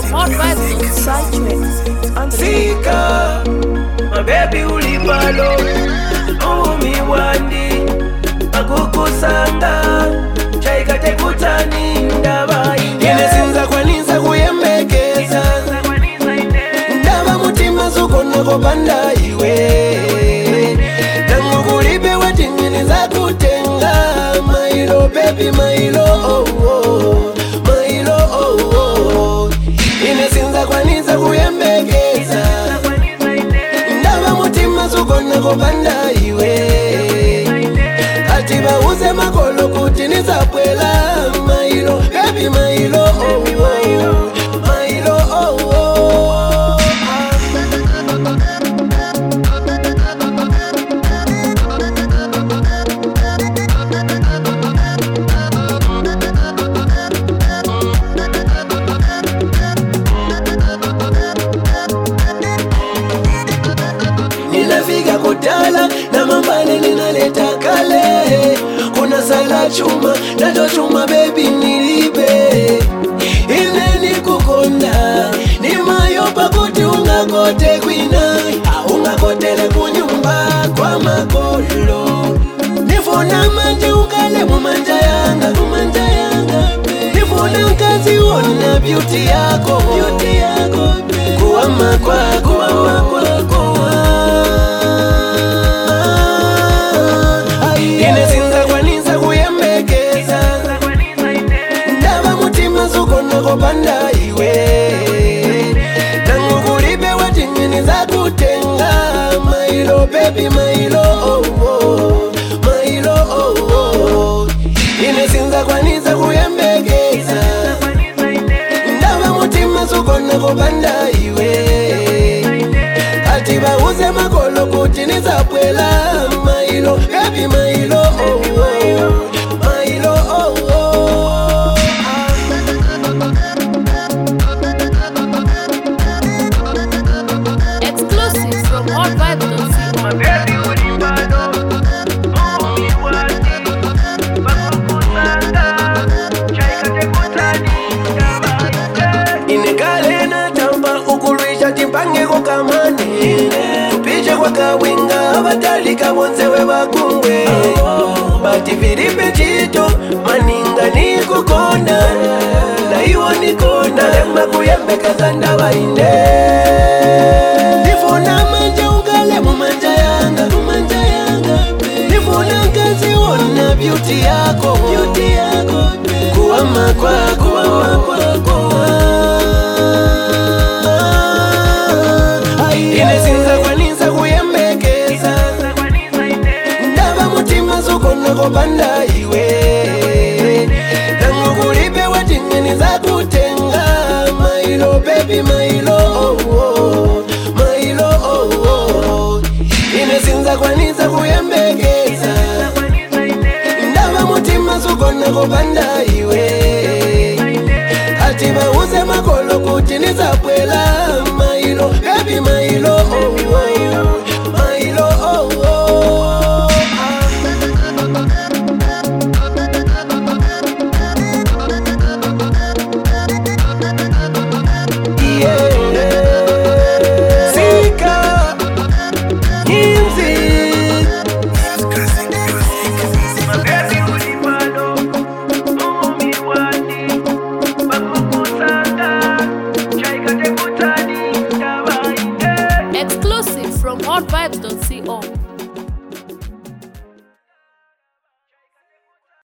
Hot vibes on side tracks. On the Sika mabebi ulipalo umi wandi akukusanga chaikate kutani ndaba ine sinza kwanisa kuyembekeza ndaba mutima zukonako panda iwe tangu kulibe watingini za kutenga mailo bebi mailo oh, oh, mailo oh, oh. ine sinza kwanisa kuyembekeza ndaba mutima zukonako panda iwe ati bauze makolo kuti nizabwela mailo bebi mailo oh, oh, mailo oh, oh. ninafika kutala na mambale ninaleta kale kuna sala chuma nacho chuma bebi nilibe ine nikukonda ni mayopa kuti ungakote kwina ungakotele kunyumba kwa makolo nifuna manje ukale mumanja yanga mumanja yanga nifuna mkazi wona beauty yako beauty yako kuwama kwako kuwama kwako ine sinza kwanisa kuyembekeza ndaba mutima zukonako panda iwe tangu kulibe watingini za kutenga mailo bebi mailo oh, oh, mailo oh, oh. ine sinza kwanisa kuyembekeza ndaba mutima zukonako panda iwe ati bauze makolo kuti nizabwela mailo bebi mailo oh, oh, mailo oh, oh. exclusive from Hot vibes on inekale natamba ukulwisha timpangeko kamani tupiche kwa kawinga abatalika bonsewe bakungwe bati vilipe chito maninga nikukonda naiwo nikonda lemba kuyembekeza ndabainde ndifuna manje ugale mumanja yanga mumanja yanga ndifuna nkazi wona beauty yako beauty yako kuwama kwako kuwama kwako ine sinza kwanisa kuyembekeza ndaba mutima zukonako panda iwe tangu kulibe watingini za kutenga mailo bebi mailo oh, oh, mailo oh, oh. ine sinza kwanisa kuyembekeza ndaba mutima zukonako panda iwe ati bauze makolo kuti nizabwela mailo bebi mailo oh, oh, mailo oh, oh. Yeah. Sika, Kimzi. exclusive from Hot vibes on